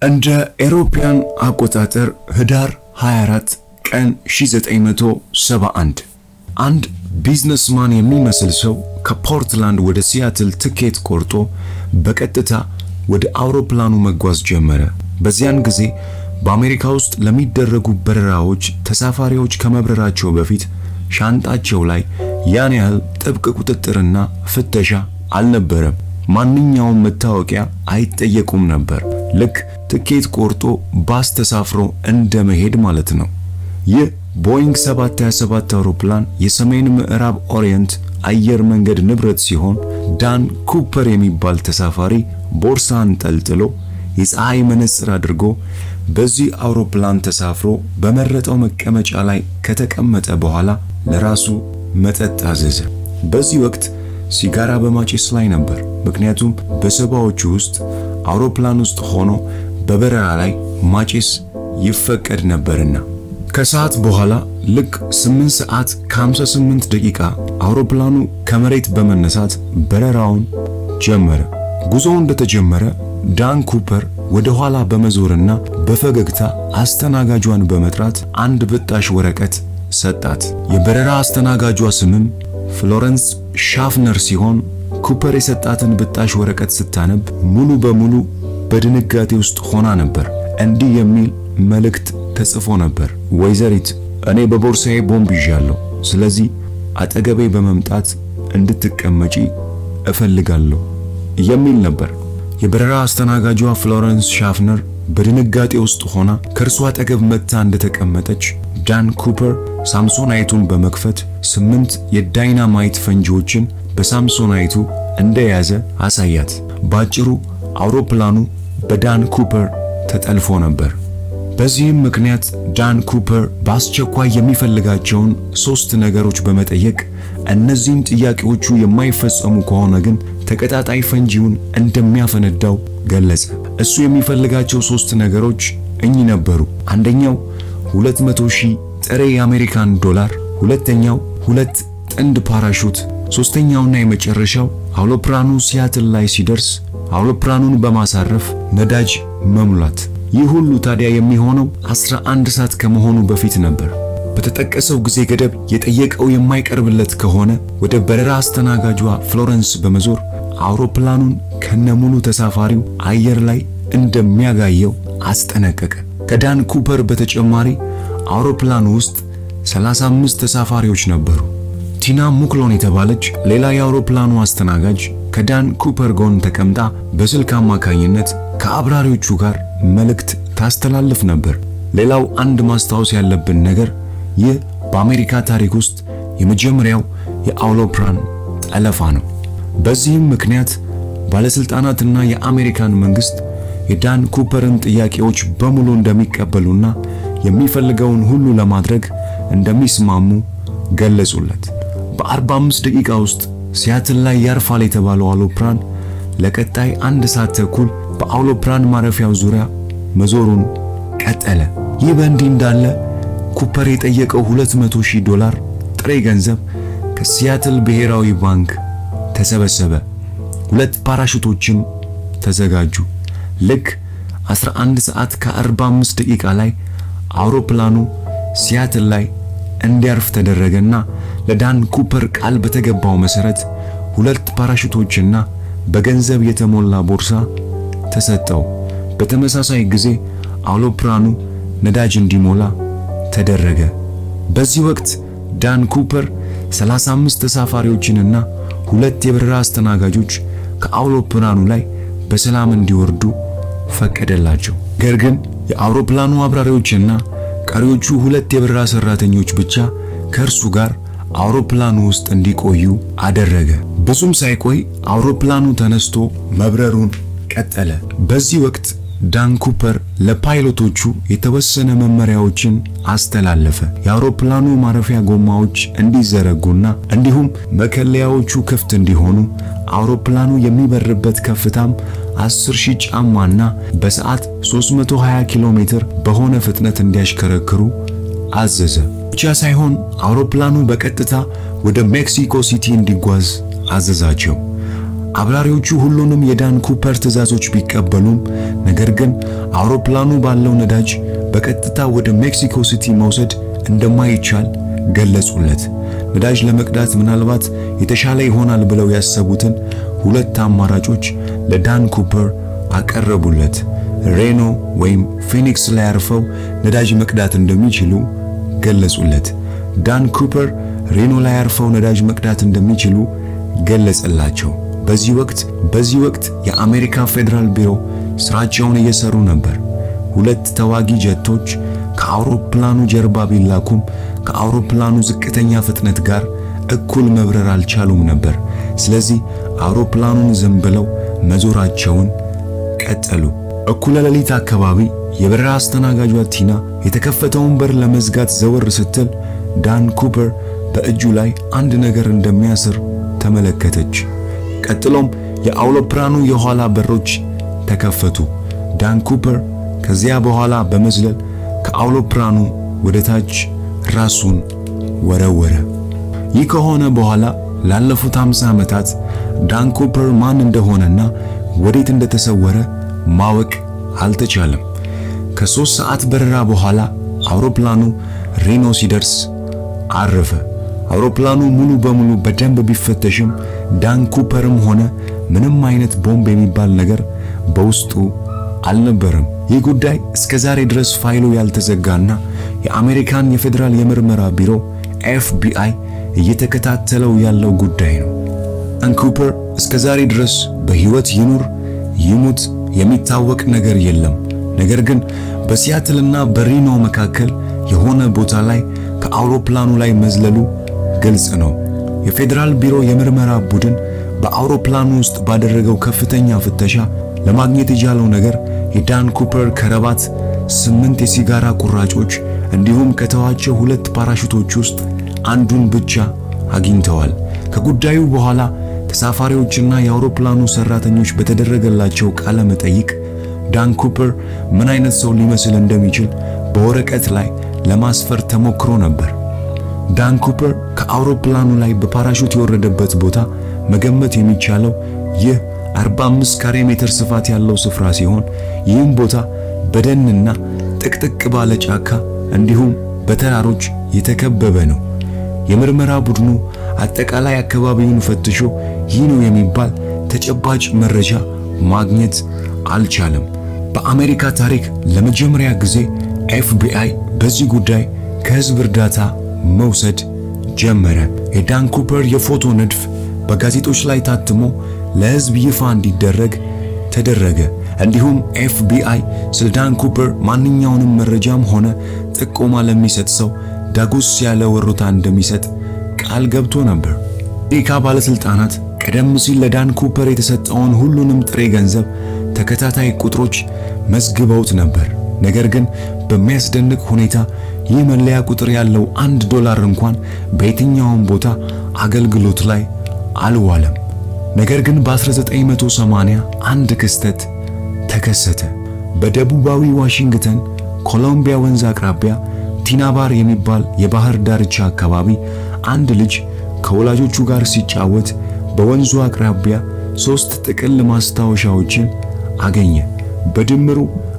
እንደ ኤሮፓያን አቆጣጠር ህዳር 24 ቀን 1971 አንድ ቢዝነስማን የሚመስል ሰው ከፖርትላንድ ወደ ሲያትል ትኬት ቆርጦ በቀጥታ ወደ አውሮፕላኑ መጓዝ ጀመረ። በዚያን ጊዜ በአሜሪካ ውስጥ ለሚደረጉ በረራዎች ተሳፋሪዎች ከመብረራቸው በፊት ሻንጣቸው ላይ ያን ያህል ጥብቅ ቁጥጥርና ፍተሻ አልነበረም። ማንኛውም መታወቂያ አይጠየቁም ነበር። ልክ ትኬት ቆርጦ ባስ ተሳፍሮ እንደ መሄድ ማለት ነው። ይህ ቦይንግ 727 አውሮፕላን የሰሜን ምዕራብ ኦሪየንት አየር መንገድ ንብረት ሲሆን ዳን ኩፐር የሚባል ተሳፋሪ ቦርሳ አንጠልጥሎ የፀሐይ መነጽር አድርጎ በዚህ አውሮፕላን ተሳፍሮ በመረጠው መቀመጫ ላይ ከተቀመጠ በኋላ ለራሱ መጠጥ አዘዘ። በዚህ ወቅት ሲጋራ በማጨስ ላይ ነበር። ምክንያቱም በሰባዎቹ ውስጥ አውሮፕላን ውስጥ ሆኖ በበረራ ላይ ማጨስ ይፈቀድ ነበርና። ከሰዓት በኋላ ልክ 8 ሰዓት ከ58 ደቂቃ አውሮፕላኑ ከመሬት በመነሳት በረራውን ጀመረ። ጉዞው እንደተጀመረ ዳን ኩፐር ወደ ኋላ በመዞርና በፈገግታ አስተናጋጇን በመጥራት አንድ ብጣሽ ወረቀት ሰጣት። የበረራ አስተናጋጇ ስምም ፍሎረንስ ሻፍነር ሲሆን ኩፐር የሰጣትን ብጣሽ ወረቀት ስታነብ ሙሉ በሙሉ በድንጋጤ ውስጥ ሆና ነበር። እንዲህ የሚል መልእክት ተጽፎ ነበር። ወይዘሪት፣ እኔ በቦርሳዬ ቦምብ ይዣለሁ። ስለዚህ አጠገቤ በመምጣት እንድትቀመጪ እፈልጋለሁ የሚል ነበር። የበረራ አስተናጋጇ ፍሎረንስ ሻፍነር በድንጋጤ ውስጥ ሆና ከእርሷ አጠገብ መጥታ እንደተቀመጠች ዳን ኩፐር ሳምሶናይቱን በመክፈት ስምንት የዳይናማይት ፈንጂዎችን በሳምሶናይቱ እንደያዘ አሳያት። ባጭሩ አውሮፕላኑ በዳን ኩፐር ተጠልፎ ነበር። በዚህም ምክንያት ዳን ኩፐር በአስቸኳይ የሚፈልጋቸውን ሶስት ነገሮች በመጠየቅ እነዚህም ጥያቄዎቹ የማይፈጸሙ ከሆነ ግን ተቀጣጣይ ፈንጂውን እንደሚያፈነዳው ገለጸ። እሱ የሚፈልጋቸው ሶስት ነገሮች እኚህ ነበሩ። አንደኛው 200 ሺህ ጥሬ የአሜሪካን ዶላር፣ ሁለተኛው ሁለት ጥንድ ፓራሹት፣ ሶስተኛውና የመጨረሻው አውሮፕላኑ ሲያትል ላይ ሲደርስ አውሮፕላኑን በማሳረፍ ነዳጅ መሙላት። ይህ ሁሉ ታዲያ የሚሆነው 11 ሰዓት ከመሆኑ በፊት ነበር። በተጠቀሰው ጊዜ ገደብ የጠየቀው የማይቀርብለት ከሆነ ወደ በረራ አስተናጋጇ ፍሎረንስ በመዞር አውሮፕላኑን ከነሙሉ ተሳፋሪው አየር ላይ እንደሚያጋየው አስጠነቀቀ። ከዳን ኩፐር በተጨማሪ አውሮፕላኑ ውስጥ 35 ተሳፋሪዎች ነበሩ። ቲና ሙክሎን የተባለች ሌላ የአውሮፕላኑ አስተናጋጅ ከዳን ኩፐር ጎን ተቀምጣ በስልክ አማካኝነት ከአብራሪዎቹ ጋር መልእክት ታስተላልፍ ነበር። ሌላው አንድ ማስታወስ ያለብን ነገር ይህ በአሜሪካ ታሪክ ውስጥ የመጀመሪያው የአውሮፕላን ጠለፋ ነው። በዚህም ምክንያት ባለስልጣናትና የአሜሪካን መንግስት የዳን ኩፐርን ጥያቄዎች በሙሉ እንደሚቀበሉና የሚፈልገውን ሁሉ ለማድረግ እንደሚስማሙ ገለጹለት። በ45 ደቂቃ ውስጥ ሲያትል ላይ ያርፋል የተባለው አውሮፕላን ለቀጣይ አንድ ሰዓት ተኩል በአውሮፕላን ማረፊያው ዙሪያ መዞሩን ቀጠለ። ይህ በእንዲህ እንዳለ ኩፐር የጠየቀው 200 ሺህ ዶላር ጥሬ ገንዘብ ከሲያትል ብሔራዊ ባንክ ተሰበሰበ። ሁለት ፓራሹቶችም ተዘጋጁ። ልክ 11 ሰዓት ከ45 ደቂቃ ላይ አውሮፕላኑ ሲያትል ላይ እንዲያርፍ ተደረገና ለዳን ኩፐር ቃል በተገባው መሰረት ሁለት ፓራሹቶችና በገንዘብ የተሞላ ቦርሳ ተሰጠው። በተመሳሳይ ጊዜ አውሮፕላኑ ነዳጅ እንዲሞላ ተደረገ። በዚህ ወቅት ዳን ኩፐር 35 ተሳፋሪዎችንና ሁለት የበረራ አስተናጋጆች ከአውሮፕላኑ ላይ በሰላም እንዲወርዱ ፈቀደላቸው። ነገር ግን የአውሮፕላኑ አብራሪዎችና ቀሪዎቹ ሁለት የበረራ ሰራተኞች ብቻ ከእርሱ ጋር አውሮፕላኑ ውስጥ እንዲቆዩ አደረገ። ብዙም ሳይቆይ አውሮፕላኑ ተነስቶ መብረሩን ቀጠለ። በዚህ ወቅት ዳን ኩፐር ለፓይሎቶቹ የተወሰነ መመሪያዎችን አስተላለፈ። የአውሮፕላኑ ማረፊያ ጎማዎች እንዲዘረጉና እንዲሁም መከለያዎቹ ክፍት እንዲሆኑ፣ አውሮፕላኑ የሚበርበት ከፍታም 10 ሺህ ጫማና በሰዓት 320 ኪሎ ሜትር በሆነ ፍጥነት እንዲያሽከረክሩ አዘዘ። ብቻ ሳይሆን አውሮፕላኑ በቀጥታ ወደ ሜክሲኮ ሲቲ እንዲጓዝ አዘዛቸው። አብራሪዎቹ ሁሉንም የዳን ኩፐር ትዕዛዞች ቢቀበሉም ነገር ግን አውሮፕላኑ ባለው ነዳጅ በቀጥታ ወደ ሜክሲኮ ሲቲ መውሰድ እንደማይቻል ገለጹለት። ነዳጅ ለመቅዳት ምናልባት የተሻለ ይሆናል ብለው ያሰቡትን ሁለት አማራጮች ለዳን ኩፐር አቀረቡለት። ሬኖ ወይም ፊኒክስ ላይ አርፈው ነዳጅ መቅዳት እንደሚችሉ ገለጹለት። ዳን ኩፐር ሬኖ ላይ አርፈው ነዳጅ መቅዳት እንደሚችሉ ገለጸላቸው። በዚህ ወቅት በዚህ ወቅት የአሜሪካ ፌዴራል ቢሮ ስራቸውን እየሰሩ ነበር። ሁለት ተዋጊ ጀቶች ከአውሮፕላኑ ጀርባ ቢላኩም ከአውሮፕላኑ ዝቅተኛ ፍጥነት ጋር እኩል መብረር አልቻሉም ነበር። ስለዚህ አውሮፕላኑን ዝም ብለው መዞራቸውን ቀጠሉ። እኩለ ሌሊት አካባቢ የበረራ አስተናጋጇ ቲና የተከፈተውን በር ለመዝጋት ዘወር ስትል ዳን ኩፐር በእጁ ላይ አንድ ነገር እንደሚያስር ተመለከተች። ቀጥሎም የአውሮፕላኑ የኋላ በሮች ተከፈቱ። ዳን ኩፐር ከዚያ በኋላ በመዝለል ከአውሮፕላኑ ወደ ታች ራሱን ወረወረ። ይህ ከሆነ በኋላ ላለፉት 50 ዓመታት ዳን ኩፐር ማን እንደሆነና ወዴት እንደተሰወረ ማወቅ አልተቻለም። ከሦስት ሰዓት በረራ በኋላ አውሮፕላኑ ሬኖ ሲደርስ አረፈ። አውሮፕላኑ ሙሉ በሙሉ በደንብ ቢፈተሽም ዳን ኩፐርም ሆነ ምንም አይነት ቦምብ የሚባል ነገር በውስጡ አልነበረም። ይህ ጉዳይ እስከ ዛሬ ድረስ ፋይሉ ያልተዘጋና የአሜሪካን የፌዴራል የምርመራ ቢሮ ኤፍቢአይ እየተከታተለው ያለው ጉዳይ ነው። ዳን ኩፐር እስከ ዛሬ ድረስ በሕይወት ይኑር ይሙት የሚታወቅ ነገር የለም። ነገር ግን በሲያትልና በሪኖ መካከል የሆነ ቦታ ላይ ከአውሮፕላኑ ላይ መዝለሉ ግልጽ ነው። የፌዴራል ቢሮ የምርመራ ቡድን በአውሮፕላኑ ውስጥ ባደረገው ከፍተኛ ፍተሻ ለማግኘት የቻለው ነገር የዳን ኩፐር ከረባት፣ ስምንት የሲጋራ ቁራጮች እንዲሁም ከተዋቸው ሁለት ፓራሹቶች ውስጥ አንዱን ብቻ አግኝተዋል። ከጉዳዩ በኋላ ተሳፋሪዎችና የአውሮፕላኑ ሰራተኞች በተደረገላቸው ቃለ መጠይቅ ዳን ኩፐር ምን አይነት ሰው ሊመስል እንደሚችል በወረቀት ላይ ለማስፈር ተሞክሮ ነበር። ዳን ኩፐር ከአውሮፕላኑ ላይ በፓራሹት የወረደበት ቦታ መገመት የሚቻለው ይህ 45 ካሬ ሜትር ስፋት ያለው ስፍራ ሲሆን ይህም ቦታ በደንና ጥቅጥቅ ባለ ጫካ እንዲሁም በተራሮች የተከበበ ነው። የምርመራ ቡድኑ አጠቃላይ አካባቢውን ፈትሾ ይህ ነው የሚባል ተጨባጭ መረጃ ማግኘት አልቻለም። በአሜሪካ ታሪክ ለመጀመሪያ ጊዜ ኤፍቢአይ በዚህ ጉዳይ ከህዝብ እርዳታ መውሰድ ጀመረ። የዳን ኩፐር የፎቶ ንድፍ በጋዜጦች ላይ ታትሞ ለህዝብ ይፋ እንዲደረግ ተደረገ። እንዲሁም ኤፍቢአይ ስለ ዳን ኩፐር ማንኛውንም መረጃም ሆነ ጥቆማ ለሚሰጥ ሰው ዳጎስ ያለ ወሮታ እንደሚሰጥ ቃል ገብቶ ነበር። የአሜሪካ ባለስልጣናት ቀደም ሲል ለዳን ኩፐር የተሰጠውን ሁሉንም ጥሬ ገንዘብ ተከታታይ ቁጥሮች መዝግበውት ነበር። ነገር ግን በሚያስደንቅ ሁኔታ ይህ መለያ ቁጥር ያለው አንድ ዶላር እንኳን በየትኛውም ቦታ አገልግሎት ላይ አልዋለም። ነገር ግን በ1980 አንድ ክስተት ተከሰተ። በደቡባዊ ዋሽንግተን ኮሎምቢያ ወንዝ አቅራቢያ ቲናባር የሚባል የባህር ዳርቻ አካባቢ አንድ ልጅ ከወላጆቹ ጋር ሲጫወት በወንዙ አቅራቢያ ሶስት ጥቅል ማስታወሻዎችን አገኘ። በድምሩ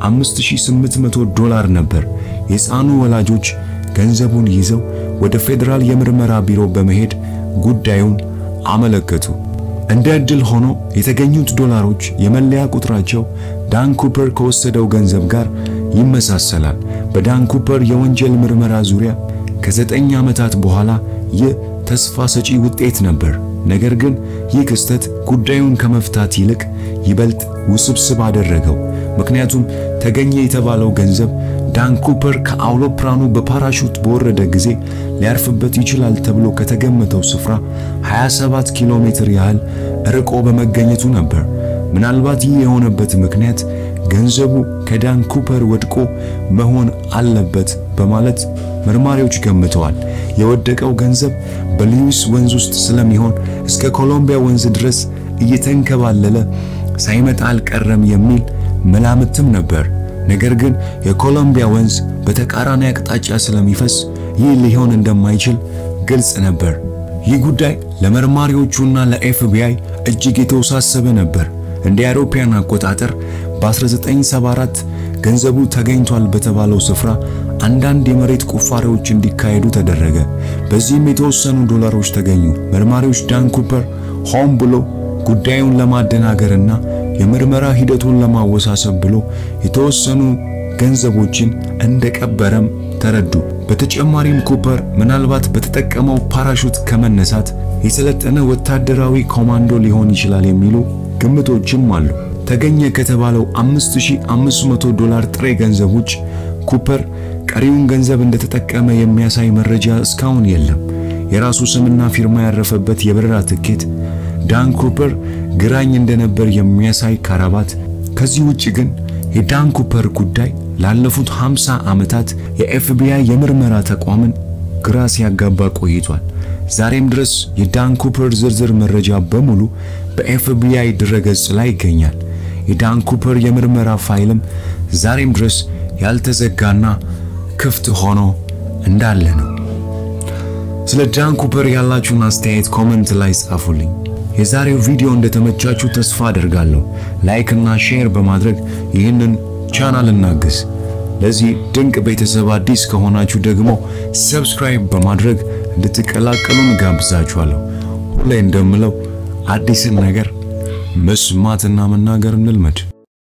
5800 ዶላር ነበር። የሕፃኑ ወላጆች ገንዘቡን ይዘው ወደ ፌዴራል የምርመራ ቢሮ በመሄድ ጉዳዩን አመለከቱ። እንደ ዕድል ሆኖ የተገኙት ዶላሮች የመለያ ቁጥራቸው ዳን ኩፐር ከወሰደው ገንዘብ ጋር ይመሳሰላል። በዳን ኩፐር የወንጀል ምርመራ ዙሪያ ከዘጠኝ ዓመታት በኋላ ይህ ተስፋ ሰጪ ውጤት ነበር። ነገር ግን ይህ ክስተት ጉዳዩን ከመፍታት ይልቅ ይበልጥ ውስብስብ አደረገው። ምክንያቱም ተገኘ የተባለው ገንዘብ ዳን ኩፐር ከአውሮፕላኑ በፓራሹት በወረደ ጊዜ ሊያርፍበት ይችላል ተብሎ ከተገመተው ስፍራ 27 ኪሎ ሜትር ያህል ርቆ በመገኘቱ ነበር። ምናልባት ይህ የሆነበት ምክንያት ገንዘቡ ከዳን ኩፐር ወድቆ መሆን አለበት በማለት መርማሪዎች ገምተዋል። የወደቀው ገንዘብ በሉዊስ ወንዝ ውስጥ ስለሚሆን እስከ ኮሎምቢያ ወንዝ ድረስ እየተንከባለለ ሳይመጣ አልቀረም የሚል መላምትም ነበር። ነገር ግን የኮሎምቢያ ወንዝ በተቃራኒ አቅጣጫ ስለሚፈስ ይህ ሊሆን እንደማይችል ግልጽ ነበር። ይህ ጉዳይ ለመርማሪዎቹና ለኤፍቢአይ እጅግ የተወሳሰበ ነበር። እንደ አውሮፓውያን አቆጣጠር በ1974 ገንዘቡ ተገኝቷል በተባለው ስፍራ አንዳንድ የመሬት ቁፋሬዎች እንዲካሄዱ ተደረገ። በዚህም የተወሰኑ ዶላሮች ተገኙ። መርማሪዎች ዳን ኩፐር ሆን ብሎ ጉዳዩን ለማደናገርና የምርመራ ሂደቱን ለማወሳሰብ ብሎ የተወሰኑ ገንዘቦችን እንደቀበረም ተረዱ። በተጨማሪም ኩፐር ምናልባት በተጠቀመው ፓራሹት ከመነሳት የሰለጠነ ወታደራዊ ኮማንዶ ሊሆን ይችላል የሚሉ ግምቶችም አሉ። ተገኘ ከተባለው 5500 ዶላር ጥሬ ገንዘብ ውጭ ኩፐር ቀሪውን ገንዘብ እንደተጠቀመ የሚያሳይ መረጃ እስካሁን የለም። የራሱ ስምና ፊርማ ያረፈበት የበረራ ትኬት፣ ዳን ኩፐር ግራኝ እንደነበር የሚያሳይ ካራባት። ከዚህ ውጭ ግን የዳን ኩፐር ጉዳይ ላለፉት 50 ዓመታት የኤፍቢአይ የምርመራ ተቋምን ግራ ሲያጋባ ቆይቷል። ዛሬም ድረስ የዳን ኩፐር ዝርዝር መረጃ በሙሉ በኤፍቢአይ ድረገጽ ላይ ይገኛል። የዳን ኩፐር የምርመራ ፋይልም ዛሬም ድረስ ያልተዘጋና ክፍት ሆኖ እንዳለ ነው። ስለ ዳን ኩፐር ያላችሁን አስተያየት ኮመንት ላይ ጻፉልኝ። የዛሬው ቪዲዮ እንደተመቻችሁ ተስፋ አደርጋለሁ። ላይክ እና ሼር በማድረግ ይህንን ቻናል እናግዝ። ለዚህ ድንቅ ቤተሰብ አዲስ ከሆናችሁ ደግሞ ሰብስክራይብ በማድረግ እንድትቀላቀሉን ጋብዛችኋለሁ። ሁሌ እንደምለው አዲስን ነገር መስማትና መናገር እንልመድ።